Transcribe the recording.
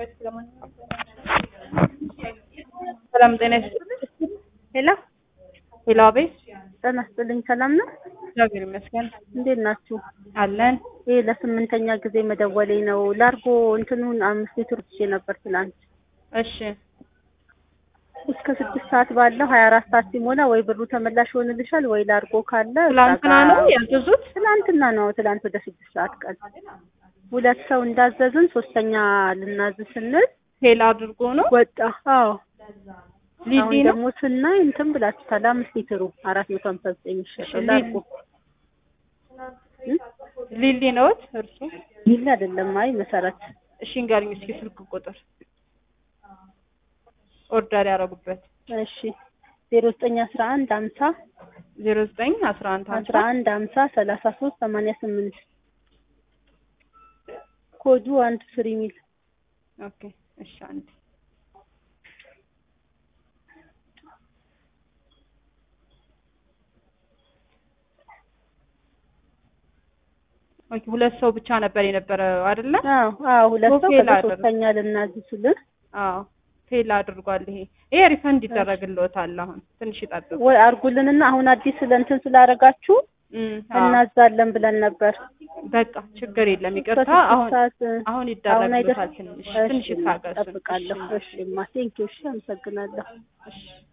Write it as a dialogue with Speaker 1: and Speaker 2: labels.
Speaker 1: ሰላም ጤና ይስጥልኝ።
Speaker 2: ሄሎ
Speaker 1: ሄሎ፣ አቤት።
Speaker 2: ጤና ይስጥልኝ። ሰላም ነው?
Speaker 1: እግዚአብሔር ይመስገን
Speaker 2: እንዴት ናችሁ?
Speaker 1: አለን።
Speaker 2: ይሄ ለስምንተኛ ጊዜ መደወሌ ነው። ላርጎ እንትኑን አምስት ሊትር ትቼ ነበር ትላንት።
Speaker 1: እሺ፣
Speaker 2: እስከ ስድስት ሰዓት ባለው ሀያ አራት ሰዓት ሲሞላ ወይ ብሩ ተመላሽ ይሆንልሻል ወይ ላርጎ ካለ
Speaker 1: ትላንትና
Speaker 2: እዛ
Speaker 1: ነው
Speaker 2: ጋር-
Speaker 1: ያዘዙት?
Speaker 2: ትላንትና ነው። ትላንት ወደ ስድስት ሰዓት ቀን ሁለት ሰው እንዳዘዝን ሶስተኛ ልናዝ ስንል
Speaker 1: ፌል አድርጎ ነው።
Speaker 2: ወጣ። አዎ
Speaker 1: ሊሊ
Speaker 2: አሁን
Speaker 1: ነው።
Speaker 2: ደግሞ ስናይ እንትን ብላችኋል። አምስት ሊትሩ አራት መቶ ሀምሳ ዘጠኝ የሚሸጠው
Speaker 1: እሺ፣
Speaker 2: ላርጎ
Speaker 1: ሊሊ ነዎት እርሱ?
Speaker 2: ይል አይደለም። አይ መሰረት
Speaker 1: እሺ፣ ንገሪኝ እስኪ ስልክ ቁጥር ኦርደር ያደረጉበት
Speaker 2: እሺ ዜሮ ዘጠኝ አስራ አንድ ሀምሳ
Speaker 1: ዜሮ ዘጠኝ አስራ አንድ
Speaker 2: አስራ አንድ ሀምሳ ሰላሳ ሶስት ሰማንያ ስምንት ኮዱ አንድ ፍሪ ሚል
Speaker 1: ኦኬ። እሺ፣ አንድ ኦኬ። ሁለት ሰው ብቻ ነበር የነበረ አይደለ?
Speaker 2: አዎ አዎ ሁለት ሰው
Speaker 1: ፌል
Speaker 2: ከዛ
Speaker 1: አደረገ።
Speaker 2: ሶስተኛ ልናዝ ስልን
Speaker 1: አዎ ፌል አድርጓል። ይሄ ይሄ ሪፈንድ ይደረግልዎታል። አሁን ትንሽ ይጠብቁ።
Speaker 2: ወይ አርጉልንና አሁን አዲስ ስለእንትን ስላደረጋችሁ
Speaker 1: እም፣ አዎ።
Speaker 2: እናዛለን ብለን ነበር።
Speaker 1: በቃ ችግር የለም ይቅርታ።
Speaker 2: ከስድስት
Speaker 1: አሁን
Speaker 2: ሰዓት
Speaker 1: አሁን
Speaker 2: አሁን አይደል?
Speaker 1: ይደረግልዎታል። ትንሽ
Speaker 2: እሺ
Speaker 1: ትንሽ ይታገሱ።
Speaker 2: እጠብቃለሁ። እሺ ማ ቴንኪው። እሺ አመሰግናለሁ።
Speaker 1: እሺ